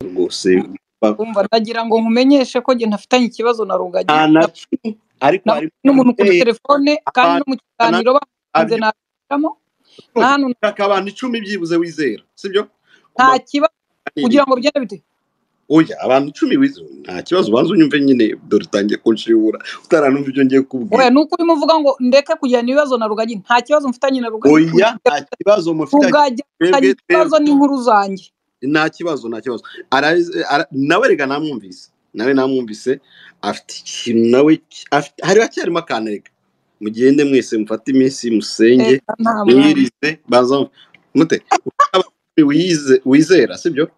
bose umva nagira ngo nkumenyeshe ko njye ntafitanye ikibazo na rugagi ariko Na- hari n'umuntu kuri telefone kandi no mu kiganiro bakunze abyo- nabicamo nta hantu ushaka abantu icumi byibuze wizera sibyo nta kibazo kugira ngo bigende bite oya abantu icumi wizera nta kibazo ubanza unyumve nyine dore utangiye kunshibura utaranumva ibyo ngiye oya kubwira ni uko urimo uvuga ngo ndeke kugirana ibibazo na rugagi nta kibazo mfitanye na rugagi oya nta kibazo mufite rugagi afitanye twebwe ikibazo twebwe n'inkuru zanjye nta kibazo nta kibazo Ara- ara- nawe rega namwumvise nawe namwumvise afite ikintu nawe afite- hari hacyarimo akantu mugende mwese mufate iminsi musenge Eh, nta mwana. mwirize baza mute wize wizera sibyo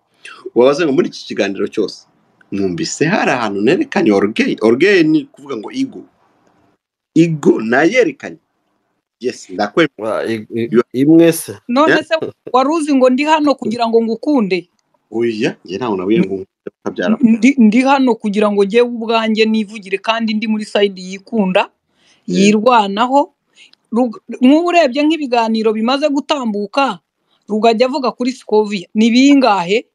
wabaze ngo muri iki kiganiro cyose mwumvise hari ahantu nerekanye orugeye orugeye ni kuvuga ngo igo igo nayerekanye yesi ndakwemera Wa, i- i- imwe se none se wari uzi ngo ndi hano kugira ngo ngukunde oya njye ntawe nabuye ngo ukabyara ndi, ndi hano kugira ngo njyewe ubwanjye nivugire kandi ndi muri sayidi yikunda yirwanaho Rug- nk'ubu urebye nk'ibiganiro bimaze gutambuka rugajya avuga kuri sikoviya ni bingahe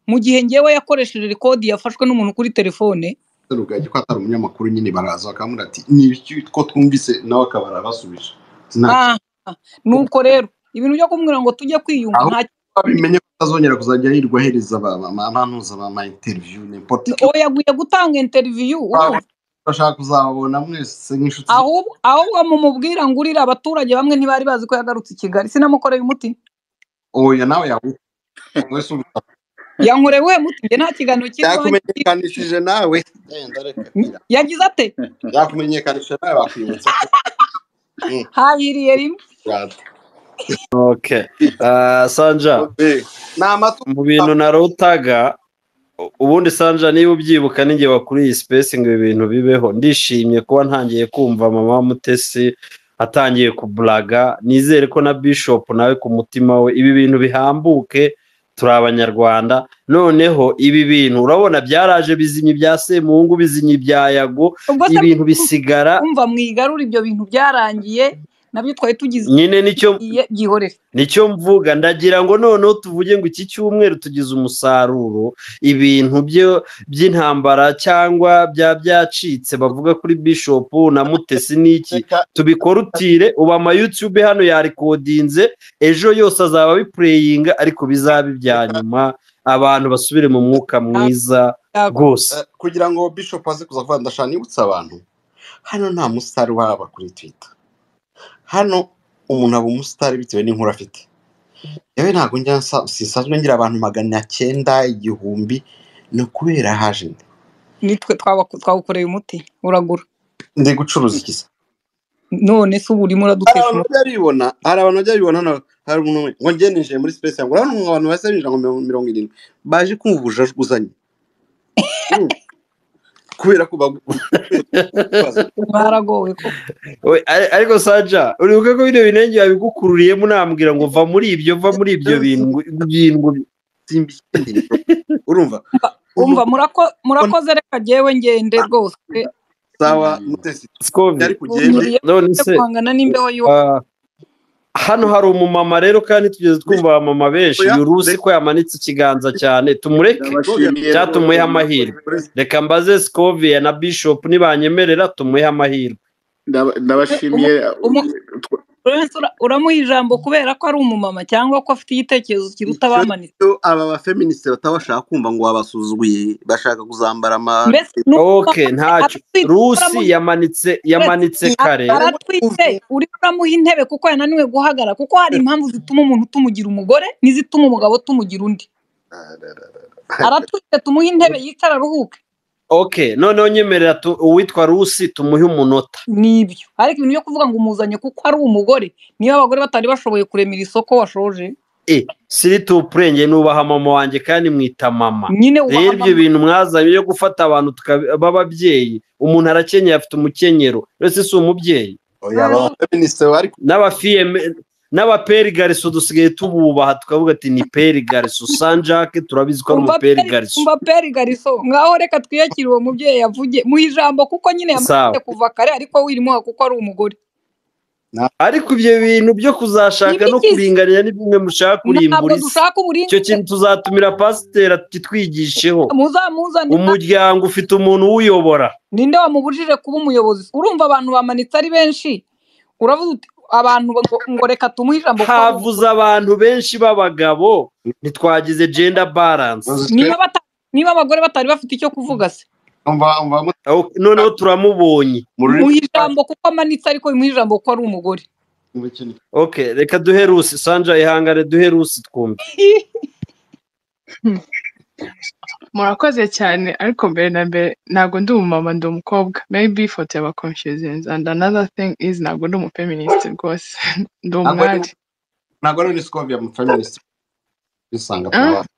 mu gihe njyewe yakoresheje rekodi yafashwe n'umuntu kuri telefone rugagi ko atari umunyamakuru nyine baraza bakamubwira ati ni iki ko twumvise nawe akaba arabasubije ntabwo Ah, nuko rero ibintu byo kumubwira ngo tujye kwiyunga Aho- nta babimenye ko atazongera kuzajya hirwa ahereza abantuza ba interview n'importe oya yaguye gutanga interiviyu Waba bashaka kuzababona mwese nk'inshuti ahubwo ahubwo mumubwira ngo urira abaturage bamwe ntibari bazi ko yagarutse i kigali sinamukoreye umuti oya nawe yawe mwese ubu yankorewe muti njye nta kiganiro cy'ibanze yakumenyekanishije nawe Yenda reka. yagize ate yakumenyekanishije nawe wakwibutsa ko habiriye rimwe rwanda okay Ah, sanja ni amatungo mu bintu narutaga u- ubundi sanja niba ubyibuka n'igihe wakuriye iyi space ngo ibi bintu bibeho ndishimye kuba ntangiye kumva mama mutesi atangiye kuburaga nizere ko na bishop nawe ku mutima we ibi bintu bihambuke turi abanyarwanda noneho ibi bintu urabona byaraje bizimye ibya semungu bizimye ibya yago ubwo se ibintu bisigara kumva mwigarura ibyo bintu byarangiye nabyo twari tugize nyine nicyo byihorere nicyo mvuga ndagira ngo noneho tuvuge ngo iki cyumweru tugize umusaruro ibintu byo by'intambara cyangwa bya byacitse bavuga kuri bishop na mutesi n'iki reka tubikorutire ubu ama YouTube hano yarekodinze ejo yose azaba abipureyinga ariko bizabe ibya nyuma abantu basubire mu mwuka mwiza rwose Eh, kugira ngo bishop aze kuza kuvuga ndashaka nibutsa abantu hano nta musitari waba kuri twitter hano umuntu aba umusitari bitewe n'inkuru afite yewe ntabwo njya nsa- sinsanzwe ngira abantu magana cyenda igihumbi ni ukubera haje nde nitwe twaba- twawukoreye umuti uragura ndi gucuruza iki se none se ubu urimo hari uradutesha abantu umutwe bajya bibona hari abantu bajya bibona na- hari umuntu umwe, ngo njye ninjiye muri space yangu urabona ngo abantu basa binjira ngo mirongo- mirongo irindwi baje kumva ubujajuzanye Mm. kubera ko bagubaza baragowe ko We, ari- ariko saja uribuka ko bino binenge yabigukururiyemo unambwira ngo va muri ibyo va muri ibyo bintu bintu simba ikindi urumva umva murako- murakoze reka jyewe ngende rwose sawa mutesi Scoville. yari kugenda ntumiriye none yo se guhangana n'imbeho y'iwa ah, hano hari umumama rero kandi tugeze twumva abamama benshi Oya, yurusi reka- ko yamanitse ikiganza cyane tumureke Ndabashimiye cyangwa tumuhe amahirwe Perezida, reka mbaze Scoville na bishop nibanyemerera tumuhe amahirwe ndaba- ndabashimiye Umu- Lawrence, ura- uramuha ijambo kubera ko ari umumama cyangwa ko afite igitekerezo kiruta abamanitse iyo aba bafeministe bataba bashaka kumva ngo babasuzuguye bashaka kuzambara ama mbese ni uko ok ntacyo aratwite, rusi uramuha- yamanitse yamanitse kare aratwite uri kuramuha intebe kuko yananiwe guhagarara kuko hari impamvu zituma umuntu tumugira umugore n'izituma umugabo tumugira undi aratwite tumuhe intebe yicara aruhuke ok noneho nyemerera tu- uwitwa rusi tumuhe umunota nibyo ariko ibintu byo kuvuga ngo umuzanye kuko ari umugore niyo abagore batari bashoboye kuremera isoko washoje e siri tupurenge nubaha mama wanjye kandi mwita mama nyine rero ubaha ibyo bintu mwazanye byo gufata abantu tukaba- b'ababyeyi umuntu arakenyeye afite umukenyero ese si umubyeyi Oya, aba bafeministe bari n'abafiyeme n'abaperi gariso dusigaye tububaha tukavuga ati ni peri gariso sanjake turabizi ko ari Umva umuperi peri- gariso umva peri gariso ngaho reka twiyakire uwo mubyeyi yavuge mu ijambo kuko nyine yamaze Sawa. kuva kare ariko wirimo kuko ari umugore ariko ibyo bintu byo kuzashaka no N'ibigize. kuringanira ni bimwe mushaka ntabwo kurimbura isi dushaka icyo uburinganire kintu tuzatumira pasiteri atitwigisheho muzamuzane umuryango ufite umuntu uwuyobora ninde wamubujije kuba umuyobozi urumva abantu bamanitse ari benshi uravuga uti abantu ngo, ngo reka tumuhe ijambo kuko havuze abantu benshi b'abagabo ntitwagize jenda baranse niba bata- niba abagore batari bafite icyo kuvuga se noneho turamubonye muhe ijambo kuko amanitse ariko bimuhe ijambo kuko ari umugore okay reka duhe rusi sanja ihangane duhe rusi twumve murakoze cyane ariko mbere na mbere ntabwo ndi umumama ndi umukobwa maybe ifoto yaba confusing and another thing is ntabwo ndi umufeminist rwose ndi Ntabwo ari umwari ntabwo ari unisikobiya mu feminist bisanga mu Ah. bantu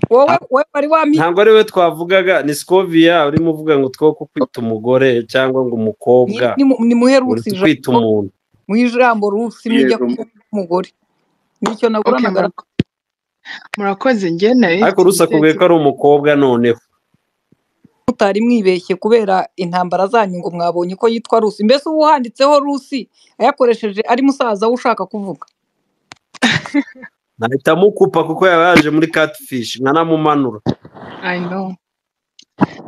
wowe wowe wari wami ntabwo ari we twavugaga ni sikoviya urimo uvuga ngo two ko kwita umugore cyangwa ngo umukobwa Nimu- nimuhe uri rusi kwita ijambo umuntu muhe ijambo rusi mujya Yego. kuba umugore nicyo Okay, naguranaga murako- murakoze njye nari ariko mfite rusakubwiye ko ari umukobwa noneho mutari mwibeshye kubera intambara zanyu ngo mwabonye ko yitwa rusi mbese ubu handitseho rusi ayakoresheje ari musaza we ushaka kuvuga nahita amukupa kuko yaba yaje muri katifishi nkanamumanura I know.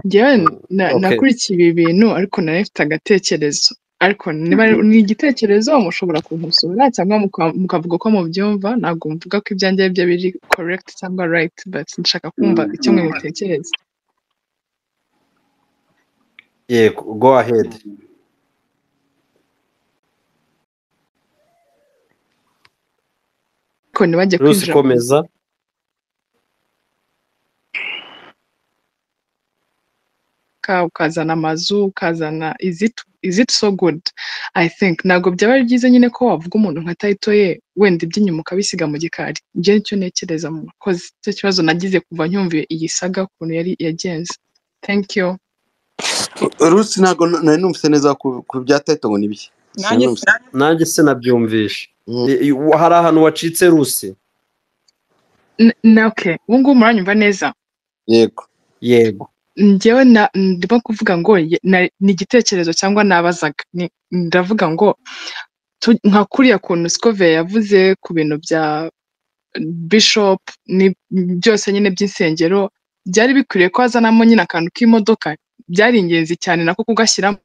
Njyewe na, Okay. nakurikiye ibi bintu ariko nari mfite agatekerezo ariko niba ari- ni igitekerezo mushobora kumusura cyangwa muka- mukavuga uko mubyumva ntabwo mvuga ko ibyanjye ari byo biri correct cyangwa right but nshaka kumva icyo mwe mutekereza yego go ahead ariko ntibajye rusi kwinjira komeza ka ukazana amazu ukazana is it, is it so good i think ntabwo byaba ari byiza nyine ko wavuga umuntu nka tayito ye wenda iby'inyuma ukabisiga mu gikari njye nicyo ntekereza mu bakozi icyo kibazo nagize kuva ncyumviye iyi saga ukuntu yari yagenze thank you rusi ntabwo n- nari numvise neza ku ku bya tayito ngo ni biki nanjye Sinumvise. nanjye sinabyumvishe Mm. I- i- hari ahantu wacitse rusi N- na okay ubu ngubu muranyumva neza yego yego njyewe na- ndimo kuvuga ngo ye- na- ni igitekerezo cyangwa nabazaga Ni- ndavuga ngo tu- nka kuriya kuntu sikove yavuze ku bintu bya bishop ni byose nyine by'insengero byari bikwiriye ko hazanamo nyine akantu k'imodoka byari ingenzi cyane nako kugashyiramo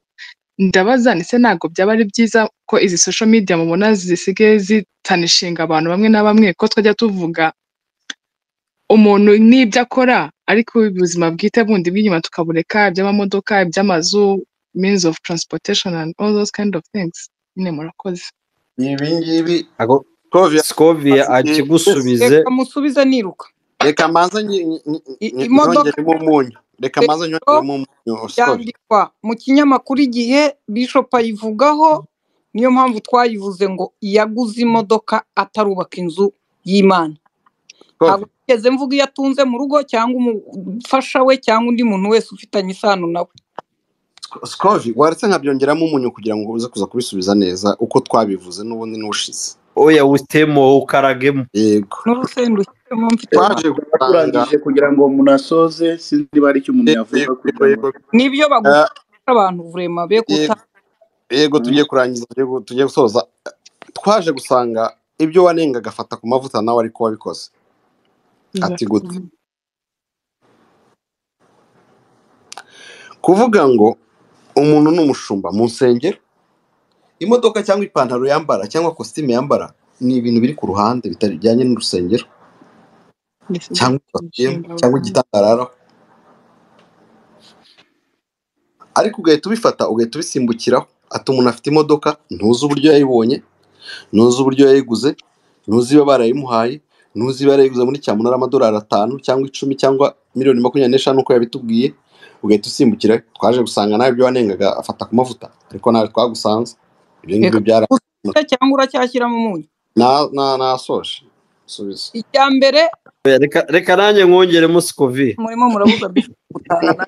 ndabaza ni se ntabwo byaba ari byiza ko izi social media mubona zisigaye zitanishinga abantu bamwe na bamwe ko twajya tuvuga umuntu n'ibyo akora ariko ubuzima bwite bundi bw'inyuma tukabureka iby'amamodoka iby'amazu means of transportation and all those kind of things nyine murakoze ibi ngibi Ako- Skovia, sikovia Asigaye- akigusubize reka musubize niruka reka manza nyi- nyi- nyi- I- nyi- imodoka- nyongeremo umunyu reka Reka- manza nyongeremo umunyu Skovia. byandikwa mu kinyamakuru igihe bishop ayivugaho niyo mpamvu twayivuze ngo yaguze imodoka atarubaka inzu y'imana ntabwo Skovia. nigeze mvuga iyo atunze mu rugo cyangwa umufasha we cyangwa undi muntu wese ufitanye isano nawe Skovia, waretse nkabyongeramo umunyu kugira ngo uze kuza kubisubiza neza uko twabivuze n'ubundi n'ubushize oya witemo ukaragemo yego n'urusenda ushyiremo mfite twaje gusanga turangije kugira ngo umuntu asoze sinzi niba hari icyo umuntu yego yavuga yego, kugira ngo yego, n'ibyo bagufasha abantu vurema be guta yego tugiye kurangiza tugiye gu- tugiye gusoza twaje gusanga ibyo wanenga agafata ku mavuta nawe ariko wabikoze ati gute kuvuga ngo umuntu ni umushumba mu nsengero imodoka cyangwa ipantaro yambara cyangwa kositimu yambara ni ibintu biri ku ruhande bitari bijyanye n'urusengero This is cyangwa ibatiyemo cyangwa igitangararaho ariko ugahita ubifata ugahita ubisimbukiraho ati umuntu afite imodoka ntuzi uburyo yayibonye ntuzi uburyo yayiguze ntuzi iyo barayimuhaye ntuzi iyo yarayiguze muri cyamunara amadolari atanu cyangwa icumi cyangwa miliyoni makumyabiri n'eshanu uko yabitubwiye ugahita usimbukira twaje gusanga nawe ibyo wanengaga afata ku mavuta ariko nawe twagusanze ibyo ngibyo byara cyangwa uracyashyiramo umunyu na- na- nasoje subiza icya mbere Oya, reka- reka nanjye mwongeremo sikoviya murimo murabuza bishop gutaha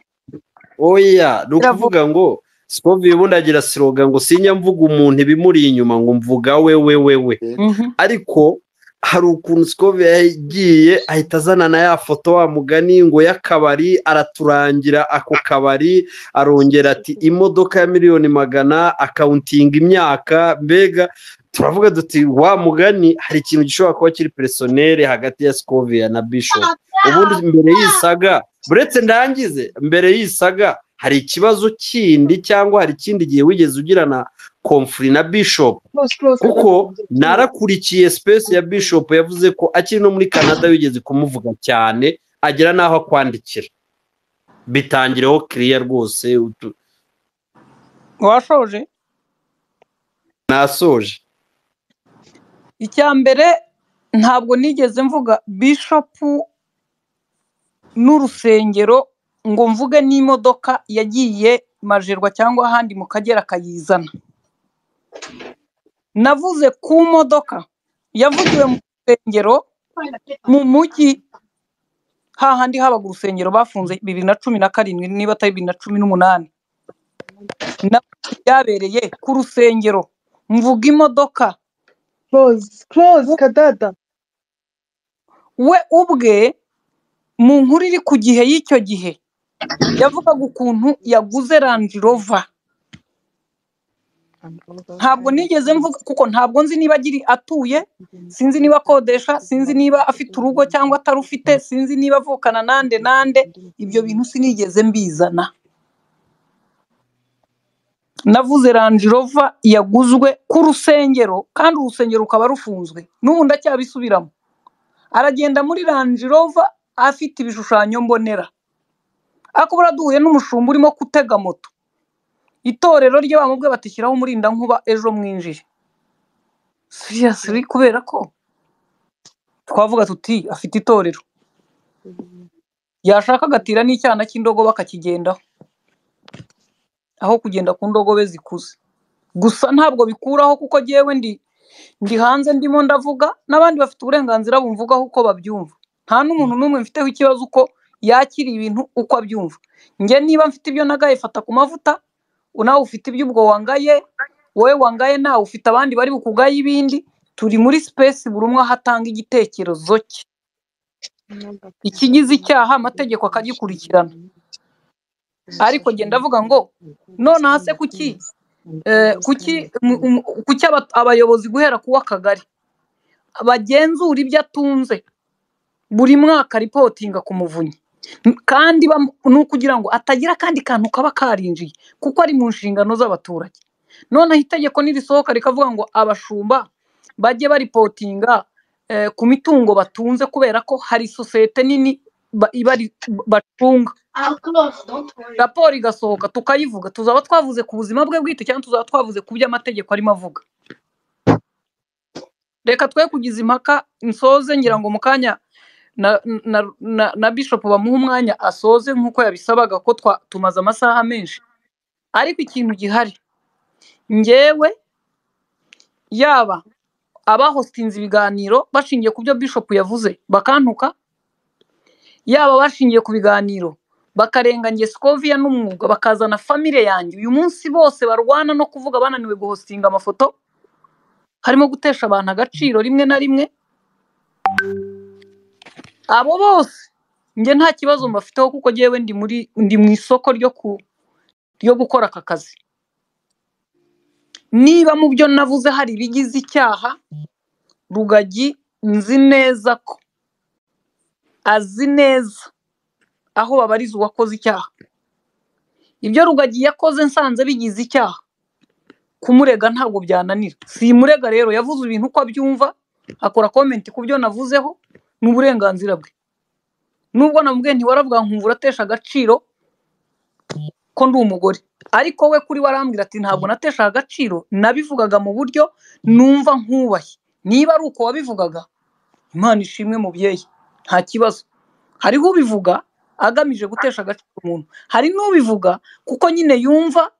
oya ni ukuvuga ngo sikoviya ubundi agira siroga ngo sinya mvuga umuntu ibimuri inyuma ngo mvuga we we we we Mhm. ariko hari ukuntu sikove yagiye ahita azana na ya foto wa mugani ngo y'akabari araturangira ako kabari arongera ati imodoka ya miliyoni magana akawuntinga imyaka mbega turavuga duti wa mugani hari ikintu gishobora kuba kiri peresoneri hagati ya sikovia na bishop ubundi mbere y'isaga buretse ndangize mbere y'isaga hari ikibazo kindi cyangwa hari ikindi gihe wigeze ugirana komfuri na bishop kuko narakurikiye space ya bishop yavuze ko akiri no muri canada wigeze kumuvuga cyane agera n'aho akwandikira bitangireho kiriya rwose utu- washoje nasoje icya mbere ntabwo nigeze mvuga bishopu n'urusengero ngo mvuge n'imodoka yagiye majerwa cyangwa ahandi mu kagera akayizana navuze ku modoka yavugiwe mu rusengero mu mujyi hahandi habaga urusengero bafunze bibiri na cumi na karindwi niba atari bibiri na cumi n'umunani na byabereye ku rusengero mvuga imodoka close close kadada we ubwe mu nkuru iri ku gihe y'icyo gihe yavugaga ukuntu yaguze randi rova ntabwo nigeze mvuga kuko ntabwo nzi niba agiri atuye sinzi niba akodesha sinzi niba afite urugo cyangwa atarufite sinzi niba avukana nande nande ibyo bintu sinigeze mbizana navuze randi rova yaguzwe ku rusengero kandi urusengero rukaba rufunzwe n'ubu ndacyabisubiramo aragenda muri randi rova afite ibishushanyo mbonera ariko buriya duhuye n'umushumba urimo gutega moto itorero rye bamubwe batishyiraho umurinda nkuba ejo mwinjire siriyasiri kubera ko twavuga tuti afite itorero yashaka agatira n'icyana cy'indogobe akakigendaho aho kugenda ku ndogobe zikuze gusa ntabwo bikuraho kuko jyewe ndi ndi hanze ndimo ndavuga n'abandi bafite uburenganzira bumvugaho uko babyumva nta n'umuntu n'umwe mfiteho ikibazo uko yakira ibintu uko abyumva njye niba mfite ibyo nagaye fata ku mavuta nawe ufite iby'ubwo wangaye wowe wangaye nawe ufite abandi bari bukugaye ibindi turi muri sipesi buri umwe aho atanga igitekerezo cye ikigize icyaha amategeko akagikurikirana ariko genda avuga ngo nonaha se kuki eh, kuki mu- mu- kuki aba- abayobozi guhera ku w'akagari bagenzura ibyo atunze buri mwaka ripotinga ku muvunyi N- kandi bam- ni ukugira ngo atagira akandi kantu kaba karinjiye kuko ari mu nshingano z'abaturage noneho itegeko nirisohoka rikavuga ngo abashumba bajye baripotinga eh, ku mitungo batunze kubera ko hari sosiyete nini ba- ibari- bacunga raporo igasohoka tukayivuga tuzaba twavuze ku buzima bwe bwite cyangwa tuzaba twavuze ku byo amategeko arimo avuga reka twe kugiza impaka nsoze ngira ngo mu kanya na, na, na, na bishop bamuha umwanya asoze nk'uko yabisabaga ko twa, tumaze amasaha menshi ariko ikintu gihari njyewe yaba abahosinze ibiganiro bashingiye ku byo bishop yavuze bakantuka yaba bashingiye ku biganiro bakarengangiye sikoviya n'umwuga bakazana famire yanjye uyu munsi bose barwana no kuvuga bananiwe guhostinga amafoto harimo gutesha abantu agaciro rimwe na rimwe abo bose njye nta kibazo mbafiteho kuko njyewe ndi muri ndi mu isoko ryo ku ryo gukora aka kazi niba mu byo navuze hari ibigize icyaha rugagi nzi neza ko azi neza aho babariza uwakoze icyaha ibyo rugagi yakoze nsanze bigize icyaha kumurega ntabwo byananira simurega rero yavuze ibintu uko abyumva akora komenti ku byo navuzeho ni uburenganzira bwe nubwo namubwiye ntiwaravuga nkumva uratesha agaciro ko ndi umugore ariko we kuri we arambwira ati ntabwo natesha agaciro nabivugaga mu buryo numva nkubaye niba ari uko wabivugaga imana ishimwe mubyeyi nta kibazo hariho ubivuga agamije gutesha agaciro umuntu hari n'ubivuga kuko nyine yumva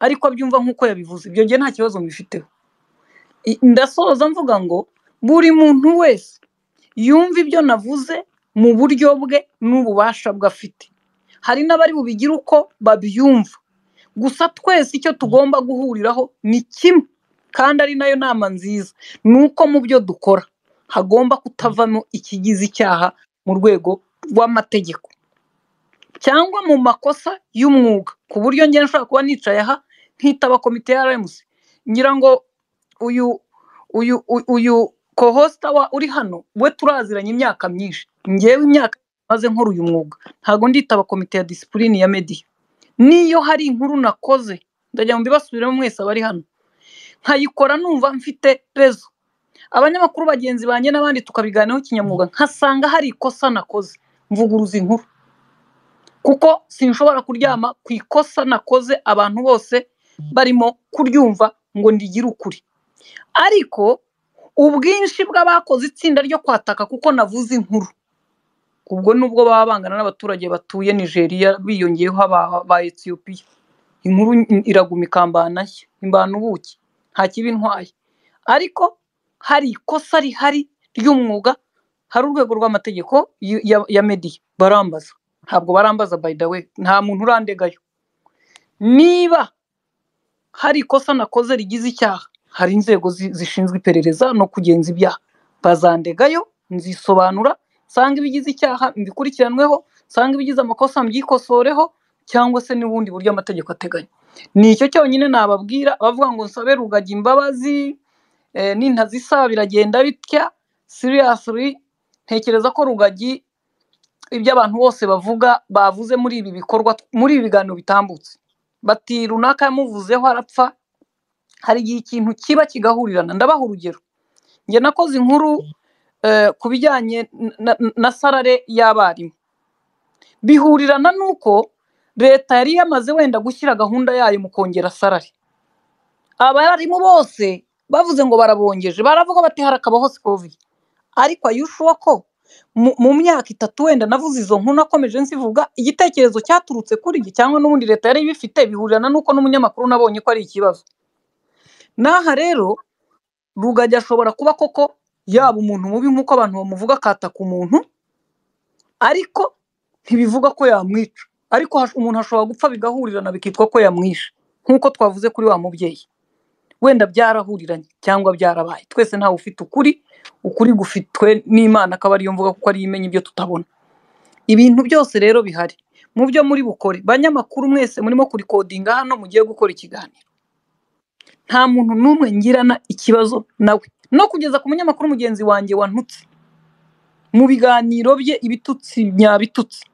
ariko abyumva nk'uko yabivuze ibyo ngiye nta kibazo mbifiteho I- ndasoza mvuga ngo buri muntu wese yumve ibyo navuze mu buryo bwe n'ububasha bwe afite hari n'abari bubigire uko babyumva gusa twese icyo tugomba guhuriraho ni kimwe kandi ari nayo nama nziza ni uko mu byo dukora hagomba kutavamo ikigize icyaha mu rwego rw'amategeko cyangwa mu makosa y'umwuga ku buryo njye nshobora kuba nicaye aha nkitaba komite ya RMC ngira ngo uyu uyu uyu- uyu kohosita wa uri hano we turaziranye imyaka myinshi ngewe imyaka maze nkora uyu mwuga ntabwo nditaba komite ya disipurine ya mediya niyo hari inkuru nakoze ndajya mu mbibasubiremo mwese abari hano nkayikora numva mfite rezo abanyamakuru bagenzi banjye n'abandi tukabiganiraho kinyamwuga nkasanga hari ikosa nakoze mvuguruza inkuru kuko sinshobora kuryama ku ikosa nakoze abantu bose barimo kuryumva ngo ndigire ukuri ariko ubwinshi bw'abakoze itsinda ryo kwataka kuko navuze inkuru ubwo nubwo baba bangana n'abaturage batuye nigeria biyongeyeho aba ba etiyopiya inkuru iraguma ikambana nshya imbana ubuki nta kibi intwaye ariko hari ikosa rihari ry'umwuga hari urwego rw'amategeko y- ya- ya mediya barambaza ntabwo barambaza by the way nta muntu urandegayo niba hari ikosa nakoze rigize icyaha hari inzego zi- zishinzwe iperereza no kugenza ibyaha bazandegayo nzisobanura nsanga ibigize icyaha mbikurikiranweho nsanga ibigize amakosa mbyikosoreho cyangwa se n'ubundi buryo amategeko ateganya ni icyo cyonyine nababwira abavuga ngo nsabe rugagi imbabazi eh, nintazisaba biragenda bitya seriously ntekereza ko rugagi ibyo abantu bose bavuga bavuze muri ibi bikorwa muri ibi biganiro bitambutse bati runaka yamuvuzeho arapfa hari igihe ikintu kiba kigahurirana ndabaha urugero njye nakoze inkuru eh, ku bijyanye na- na- na sarare y'abarimu bihurirana n'uko leta yari yamaze wenda gushyira gahunda yayo mu kongera sarari abarimu bose bavuze ngo barabongeje baravuga bati harakabaho sikovi ariko ayushuwa ko mu- mu myaka itatu wenda navuze izo nkuru nakomeje nzivuga igitekerezo cyaturutse kuri njye cyangwa n'ubundi leta yari ibifite bihurirana n'uko n'umunyamakuru nabonye ko ari ikibazo n'aha rero rugagi ashobora kuba koko yaba umuntu mubi nk'uko abantu bamuvuga akataka umuntu ariko ntibivuga ko yamwica ariko hash- umuntu ashobora gupfa bigahurirana bikitwa ko yamwishe nk'uko twavuze kuri wa mubyeyi wenda byarahuriranye cyangwa byarabaye twese ntawe ufite ukuri ukuri gufitwe n'imana akaba ariyo mvuga kuko ariyo imenya ibyo tutabona ibintu byose rero bihari mu byo muri bukore banyamakuru mwese murimo kurikodinga hano mugiye gukora ikiganiro nta muntu n'umwe ngirana ikibazo nawe no kugeza ku munyamakuru mugenzi wanjye wantutse mu biganiro bye ibitutsi nyabitutsi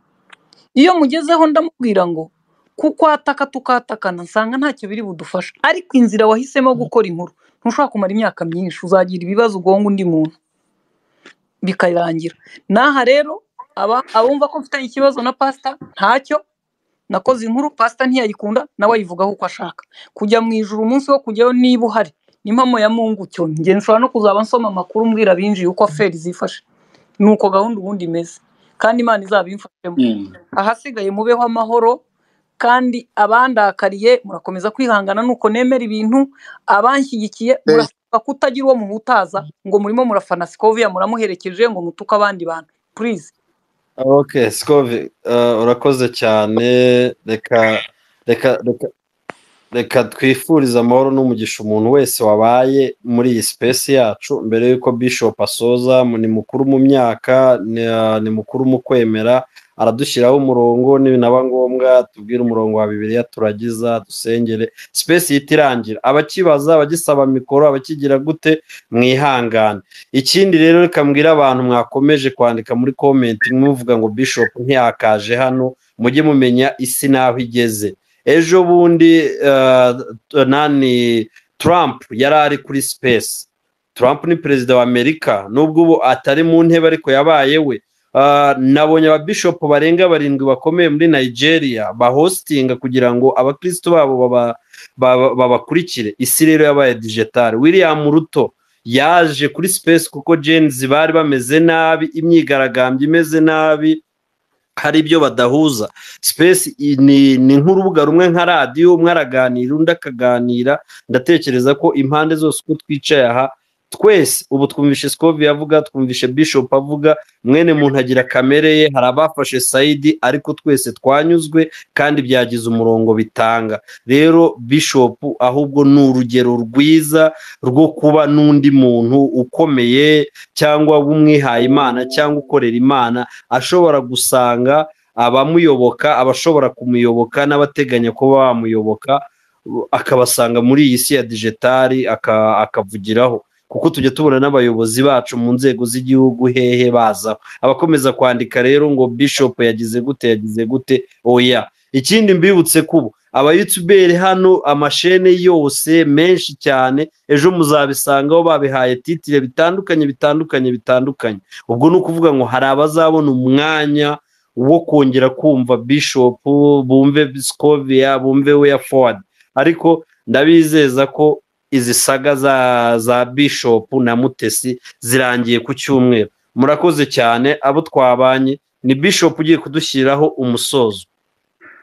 iyo mugezeho ndamubwira ngo kukwataka tukatakana nsanga ntacyo biri budufasha ariko inzira wahisemo gukora inkuru ntushobora kumara imyaka myinshi uzagira ibibazo ugonga undi muntu bikarangira n'aha rero aba abumva ko mfitanye ikibazo na pasita ntacyo nakoze inkuru pasita ntiyayikunda nawe ayivugaho uko ashaka kujya mu ijuru umunsi wo kujyayo niba uhari n'impamo ya mungu cyo njye nshobora no kuzaba nsoma amakuru mbwira abinjiye uko aferi zifashe ni uko gahunda ubundi imeze kandi imana izabimfashemo Mm. ahasigaye mubeho amahoro kandi abandakariye murakomeza kwihangana nuko nemera ibintu abanshyigikiye murasabwa kutagira uwo muhutaza ngo murimo murafana sikoviya muramuherekeje ngo mutuke abandi bantu purize ok sikovi urakoze cyane reka reka reka reka twifurize amahoro n'umugisha umuntu wese wabaye muri iyi sipesi yacu mbere y'uko bishop asoza mu- ni mukuru mu myaka ni ah, ni mukuru mu kwemera aradushyiraho umurongo naba ngombwa tubwire umurongo wa bibiliya turagiza dusengere sipesi ihita irangira abakibaza abagisaba mikoro abakigira gute mwihangane ikindi rero reka mbwire abantu mwakomeje kwandika muri komenti muvuga ngo bishop ntiyakaje hano mujye mumenya isi n'aho igeze ejo bundi eh, t- nani Trump yari ari kuri space Trump ni perezida wa Amerika nubwo ubu atari mu ntebe ariko yabaye we Ah, nabonye ababishopu barenga barindwi bakomeye muri Nigeria bahostinga kugira ngo abakristo babo baba- baba- babakurikire isi rero yabaye digitale William Ruto yaje kuri space kuko Gen Z bari bameze nabi imyigaragambyo imeze nabi hari ibyo badahuza space i- ni ni nk'urubuga rumwe nka radiyo umwe araganira undi akaganira ndatekereza ko impande zose uko twicaye aha twese ubu twumvishe sikovi avuga twumvishe bishop avuga mwene muntu agira kamere ye hari abafashe sayidi ariko twese twanyuzwe kandi byagize umurongo bitanga rero bishop ahubwo ni urugero rwiza rwo kuba n'undi muntu ukomeye cyangwa w'umwihaye imana cyangwa ukorera imana ashobora gusanga abamuyoboka abashobora kumuyoboka n'abateganya kuba bamuyoboka akabasanga muri iyi si ya digitari aka- akavugiraho kuko tujya tubona n'abayobozi bacu mu nzego z'igihugu hehe bazaho abakomeza kwandika rero ngo bishop yagize gute yagize gute oya ikindi mbibutse kubo abayutuberi hano amashene yose menshi cyane ejo muzabisangaho babihaye titire bitandukanye bitandukanye bitandukanye ubwo ni ukuvuga ngo hari abazabona umwanya wo kongera kumva bishop bumve scovia bumve weya forward ariko ndabizeza ko izi saga za za bishop na mutesi zirangiye ku cyumweru murakoze cyane abo twabanye ni bishop ugiye kudushyiraho umusozo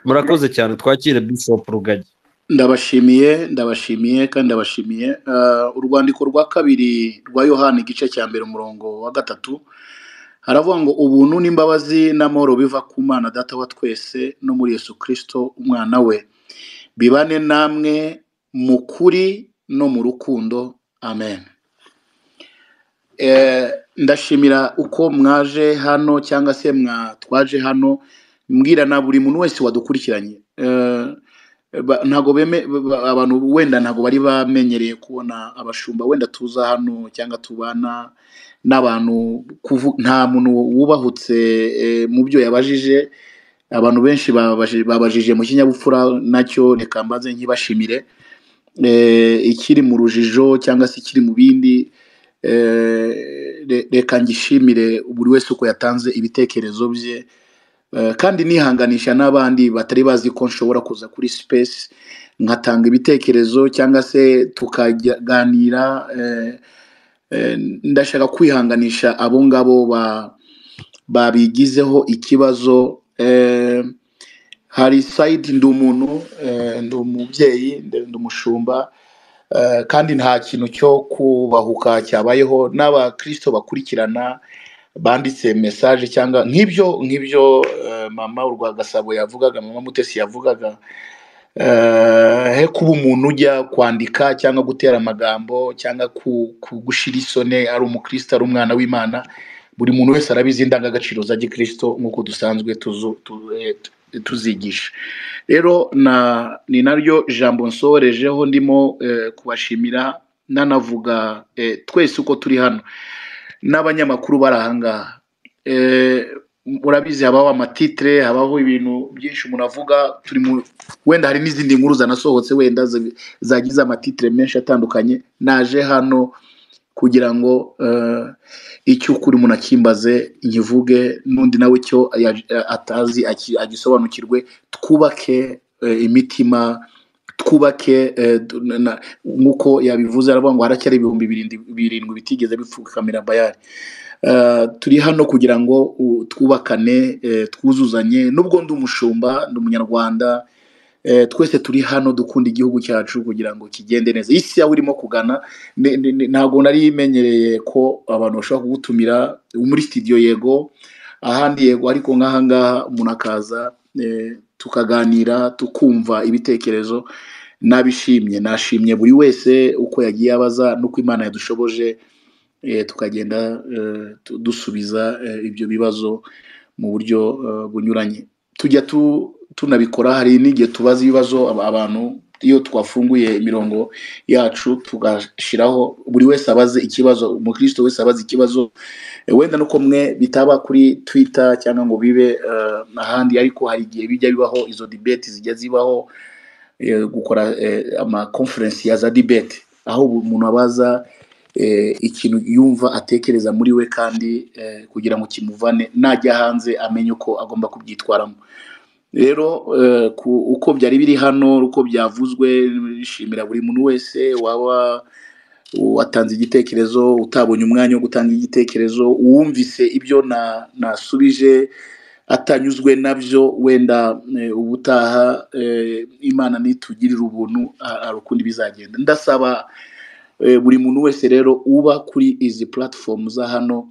murakoze cyane twakire bishop rugagi ndabashimiye ndabashimiye kandi ndabashimiye Ah, urwandiko rwa kabiri rwa yohani igice cya mbere umurongo wa gatatu haravuga ngo ubuntu n'imbabazi n'amahoro biva ku mana data wa twese no muri yesu kirisito umwana we bibane namwe mu kuri no mu rukundo amen Eh, ndashimira uko mwaje hano cyangwa se mwatwaje hano mbwira na buri muntu wese wadukurikiranye Eh, ba- ntago beme ba- abantu wenda ntago bari bamenyereye kubona abashumba wenda tuza hano cyangwa tubana n'abantu kuvu- nta muntu wubahutse eh, mu byo yabajije abantu benshi babaji- babajije mu kinyabupfura nacyo reka mbaze nkibashimire eh, ikiri mu rujijo cyangwa se ikiri mu bindi eh, re- reka ngishimire buri wese uko yatanze ibitekerezo bye Eh, kandi nihanganisha n'abandi batari bazi ko nshobora kuza kuri space nkatanga ibitekerezo cyangwa se tukaganira eh, eh, ndashaka kwihanganisha abo ngabo ba- babigizeho ikibazo eh, hari sayidi ndi umuntu eh, ndi umubyeyi ndi ndi umushumba eh, kandi nta kintu cyo kubahuka cyabayeho n'abakirisito bakurikirana banditse mesaje cyangwa nk'ibyo nk'ibyo eh, mama urwagasabo yavugaga mama mutesi yavugaga Eh, he kuba umuntu ujya kwandika cyangwa gutera amagambo cyangwa ku- kugushira isoni ari umukristo ari umwana w'imana buri muntu wese arabizi indangagaciro za gikristo nk'uko dusanzwe tuzu- tu- eh, tu- tuzigisha rero na- ni naryo jambo nsorejeho ndimo eh, kubashimira nanavuga eh, twese uko turi hano n'abanyamakuru bari ahangaha Eh, urabizi habaho amatitire habaho ibintu byinshi umuntu avuga turi mu wenda hari n'izindi nkuru zanasohotse wenda zi- zagize amatitire menshi atandukanye naje hano kugira ngo eh, icyo ukuri umuntu akimbaze nkivuge n'undi nawe icyo ya- atazi aki- agisobanukirwe twubake eh, imitima twubake eh, du- na- na- nk'uko yabivuze aravuga ngo haracyari ibihumbi birindi- birindwi bitigeze bipfukamira bayari Eh, turi hano kugira ngo u- twubakane eh, twuzuzanye nubwo ndi umushumba ndi umunyarwanda Eh, twese turi hano dukunda igihugu cyacu kugira ngo kigende neza isi yawe urimo kugana ne- ne- ne- ntabwo nari imenyereye ko abantu bashobora kugutumira muri studio yego ahandi yego ariko nk'ahangaha umuntu akaza eh, tukaganira tukumva ibitekerezo nabishimye nashimye buri wese uko yagiye abaza n'uko imana yadushoboje eh, tukagenda eh, tu- dusubiza eh, ibyo bibazo mu buryo eh, bunyuranye tujya tu- tunabikora hari n'igihe tubaza ibibazo ab- abantu iyo twafunguye imirongo yacu tugashyiraho buri wese abaze ikibazo umukristo wese abaze ikibazo Eh, wenda nuko mwe bitaba kuri twitter cyangwa ngo bibe eh, ahandi ariko hari igihe bijya bibaho izo debate zijya zibaho eh, gukora eh, ama conference ya za debate aho bu- umuntu abaza eh, ikintu yumva atekereza muri we kandi eh, kugira ngo kimuvane najya hanze amenye uko agomba kubyitwaramo rero eh, ku- uko byari biri hano uko byavuzwe nishimira buri muntu wese waba watanze igitekerezo utabonye umwanya wo gutanga igitekerezo uwumvise ibyo na- nasubije atanyuzwe nabyo wenda eh, ubutaha eh, imana nitugirira ubuntu hari ukundi bizagenda ndasaba Eh, buri muntu wese rero uba kuri izi platform za hano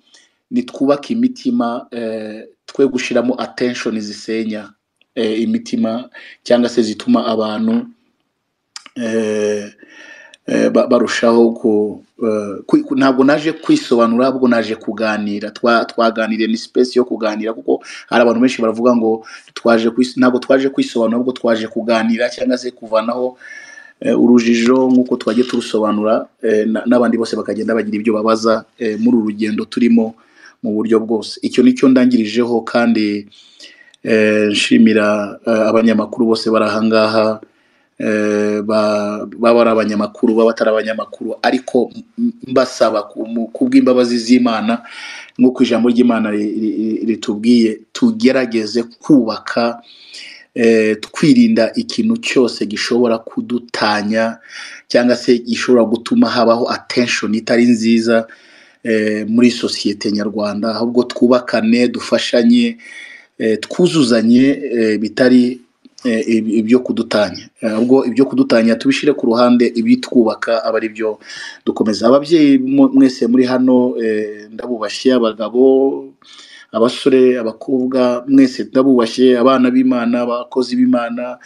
nitwubake imitima eh, twe gushyiramo attention zisenya eh, imitima cyangwa se zituma abantu eh, eh, ba- barushaho ku eh, kwi- ku- ntabwo naje kwisobanura ahubwo naje kuganira Twa- twaganiriye ni space yo kuganira kuko hari abantu benshi baravuga ngo twaje kwis- ntabwo twaje kwisobanura ahubwo twaje kuganira cyangwa se kuvanaho eh, urujijo nk'uko twagiye turusobanura eh, na- n'abandi bose bakagenda bagira ibyo babaza eh, muri uru rugendo turimo mu buryo bwose icyo ni cyo ndangirijeho kandi eh, nshimira eh, abanyamakuru bose bari ahangaha eh, ba- baba ari abanyamakuru baba atari abanyamakuru ariko m- mbasaba ku- mu- kubw'imbabazi z'imana nk'uko ijambo ry'imana ri- ri- ritubwiye tugerageze kubaka eh, twirinda ikintu cyose gishobora kudutanya cyangwa se gishobora gutuma habaho attention itari nziza eh, muri sosiyete nyarwanda ahubwo twubakane dufashanye eh, twuzuzanye eh, bitari eh, ib- ibyo kudutanya Eh, ahubwo ibyo kudutanya tubishyire ku ruhande ibitwubaka aba ari byo dukomeza ababyeyi mu- mwese muri hano eh, ndabubashye abagabo abasore abakobwa mwese ndabubashye abana b'imana abakozi b'imana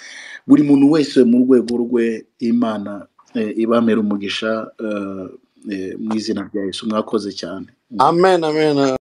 buri muntu wese mu rwego rwe imana eh, ibamera umugisha eh, eh, mu izina rya yesu mwakoze cyane amen amen